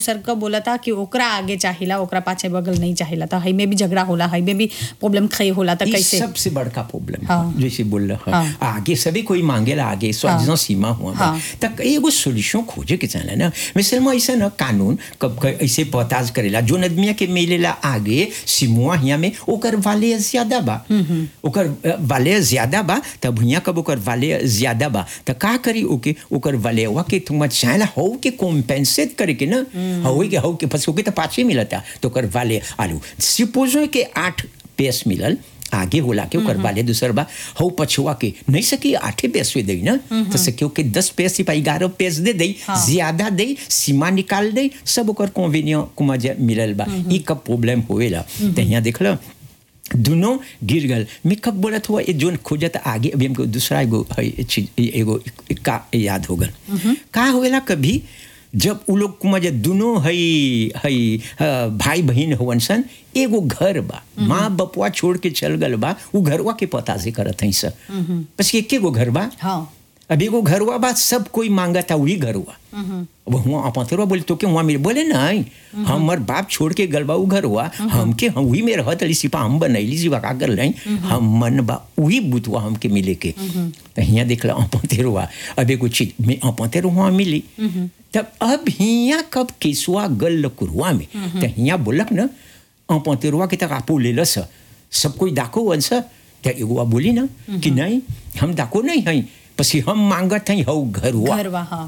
सर का बोला था कि ओकरा आगे चाहिला ओकरा पाछे बगल नहीं चाहिला था हई में भी झगड़ा होला हई में भी प्रॉब्लम खई होला था ये कैसे सबसे बड़का प्रॉब्लम हाँ। जैसे बोल रहा हाँ। है आगे सभी कोई मांगेला आगे स्वादिष्ट सीमा हुआ बा। हाँ। तक एगो सोल्यूशन खोजे के चाहे ना मिसल में ऐसा ना कानून कब क- ऐसे पताज करेला जो आदमिया के मिलेला आगे सीमुआ हिया में ओकर वाले ज्यादा बा ओकर अ, वाले ज्यादा बा तब हिया कब ओकर वाले ज्यादा बा त का करी ओके ओकर वाले वा के तुम चाहेला हो के कॉम्पेंसेट करे के ना हो के हो के फस के तो पाछे मिलता तो ओकर वाले आलू सपोजो के आठ पेस मिलल आगे होला के ओकर वाले दूसर बा हो पछुआ के नहीं सकी आठे पैस दे ना तो सकियो के दस पैस सिपा ग्यारह पैस दे दे ज्यादा दे सीमा निकाल दे सब ओकर कॉन्वेनियो कुमा जे मिलल बा ई कब प्रॉब्लम होएला तो यहाँ देख लो दोनों गिर गल मैं कब बोलत हुआ ये जोन खोजत आगे अभी हमको दूसरा एगो है चीज एगो का याद हो गल का होएला कभी जब उ लोग कुमा जे दोनों हई हई अ, भाई बहन होवन सन एगो घर बा माँ बपुआ छोड़ के चल गल बा उ घरवा के पता से करत हई सब बस एके गो घर बा हाँ अब एगो घरवा बा सब कोई मांगता वही घरवा अब हुआ अपतरवा बोले तो के वहाँ मिले बोले नहीं हमर बाप छोड़ के गल बा उ घरवा हमके हम वही में रहत रही सिपा हम बनैली जीवा का कर रही हम मन बा वही बुतवा हमके मिले के तो हियाँ देख ला अपतेरवा अब एगो चीज में अपतेर वहाँ मिली तब अब हियाँ कब केसुआ गल कुरुआ में तो हियाँ बोलक न अपतेरवा के तक आपो ले लस सब कोई डाको वंश तो एगो बोली ना कि नहीं हम डाको नहीं हई पसी हम मांगत हई हऊ घरवा घरवा हाँ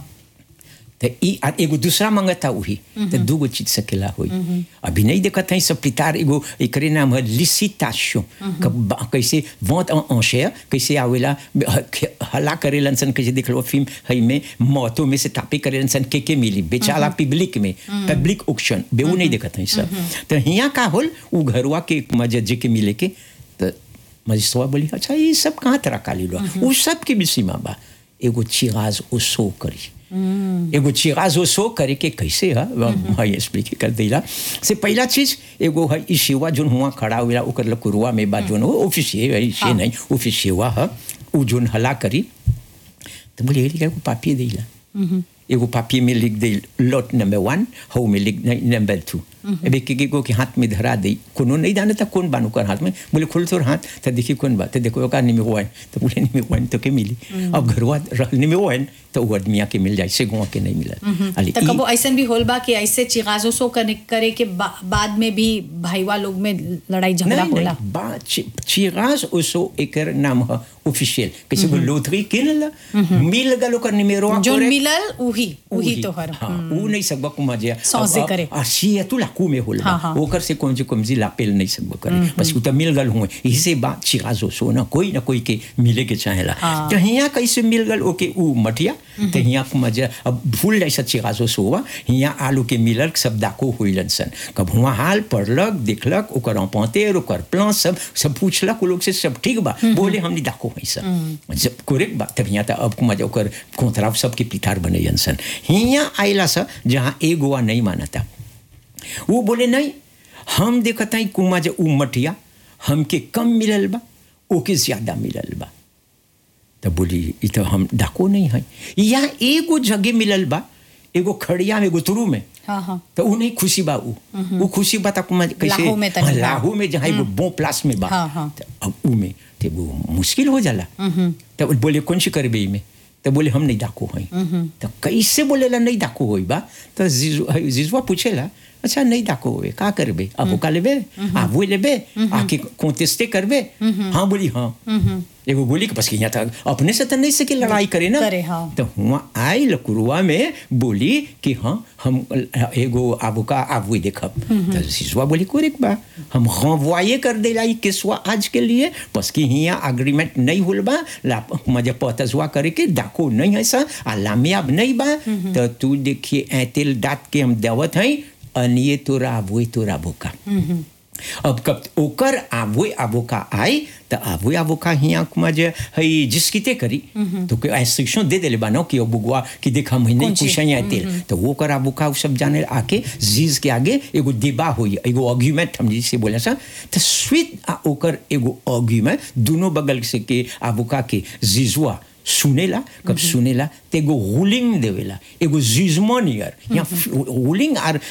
तो ई आ एगो दूसरा मंगता वही तो दूगो चीज सकेला होई अभी नहीं देखत है सब पितार एगो एकरे नाम है लिसिटाशो कैसे वोट अंशे कैसे आवेला हला करेलन सन कैसे देख लो फिल्म है में मौतों में से तापे करेलन सन के के मिली बेचाला पब्लिक में पब्लिक ऑक्शन बेऊ नहीं देखत है सब तो हिया का होल उ घरवा के मजे के मिले के तो मजिस्ट्रेट बोली अच्छा ये सब कहाँ तरह काली लो वो सब के भी सीमा बा एगो चिराज ओ सो करी एगो चिराज ओ सो करे के कैसे है मैं एक्सप्लेन कर देला से पहला चीज एगो है ई सेवा जोन हुआ खड़ा हुआ ओकर लकुरुआ में बा जोन ऑफिस है से नहीं ऑफिस सेवा है उ जोन हला करी तो बोले एगो पापिए देला एगो पापिए में लिख दे लॉट नंबर वन हौ में लिख नंबर टू अब एक एक के हाथ में धरा दे कोनो नहीं जाने था कौन बानू कर हाथ में बोले खोल तोर हाथ तो देखिए कौन बात तो देखो का निमे हुआ तो बोले निमे हुआ तो के मिली अब घरवा निमे हुआ तो वो आदमिया के मिल जाए से गुआ के नहीं मिला अली तो कबो ऐसन भी होल बा कि ऐसे चिगाजो सो करे, करे के बा, बाद में भी भाईवा लोग में लड़ाई झगड़ा नहीं होला नहीं बा चि- चिराज ओसो एकर नाम है ऑफिशियल कैसे को लोथरी किनल मिल गलो कर निमेरो जो मिलल उही उही तो हर हाँ ऊ नहीं सकबा कुमा जे सौंसे करे। आ सिया तू लाकू में होल हाँ, हाँ। ओकर से कौन जे कम जी लापेल नहीं सकबा करे बस उ त मिल गल हुए इसे बात चिराजो सो ना कोई ना कोई के मिले के चाहेला हाँ। तो हिया कैसे मिल गल ओके ऊ मटिया तो हिया कुमा जे अब भूल जाए सा चिराजो सोवा हिया आलू के मिलल सब दाको होइलन सन कब हुआ हाल पढ़लक देखलक ओकर अपौतेर ओकर प्लान सब सब पूछलक उ लोग से सब ठीक बा बोले हमनी दाको है सब जब कोरेक बा तब हिया त अब कुमा जे ओकर कोतराव सबके पितार बनैयन सन हिया आइला सा जहाँ एगोवा नहीं मानता वो बोले नहीं हम देखता ही कुमा जे उ मटिया हमके कम मिलल बा ओके ज्यादा मिलल बा तो बोली ई तो हम डाको नहीं है यहाँ एगो जगह मिलल बा एगो खड़िया में एगो तुरू में हाँ हाँ तो उ नहीं खुशी बा उ उ खुशी बा तक कैसे लाहू में तनी हाँ, बा। लाहू में जहाँ एगो बो प्लास में बा हाँ, हाँ। तो अब उ में तो वो मुश्किल हो जाला तो बोले कौन सी करबे ई में तो बोले हम नहीं डाको हई तो कैसे बोलेला नहीं डाको होई बा तो जीजू जीजुआ पूछेला अच्छा नहीं डाको होए का करबे अब का लेबे आ वो लेबे आके कोंटेस्टे करबे हाँ बोली हाँ एगो बोली कि बस कि यहाँ तक अपने से तो नहीं सके लड़ाई करे ना करे, हाँ। तो हुआ आई लकुरुआ में बोली कि हाँ हम एगो आबू का आबू देखब तो सिसुआ बोली कोरेक बा हम रंवाये कर देला ई केसवा आज के लिए बस कि हिया एग्रीमेंट नहीं होल बा ला मजे पतसवा करे के डाको नहीं है सा आ लामियाब नहीं बा तो तू देखिए ऐतिल दात के हम देवत हैं अनिए तोरा आबुए तोरा बोका अब कब ओकर आबुए आबोका आई तो आबुए आबोका हिया कुमा जे हई जिसकिते करी तो कोई इंस्ट्रक्शन दे देले बानो कि ओ बुगवा कि देख हम नहीं कौन चीज? कुछ नहीं तेल तो वो कर आबोका उ सब जाने आके जीज के आगे एगो दिबा होई एगो आर्गुमेंट हम जिसे बोले सा तो स्वीट आ ओकर एगो आर्गुमेंट दोनों बगल से के आबोका के जीजुआ सुनेला कब सुनेला तो एगो रूलिंग देवेला एगो जिजमो नियर यहाँ रूलिंग आर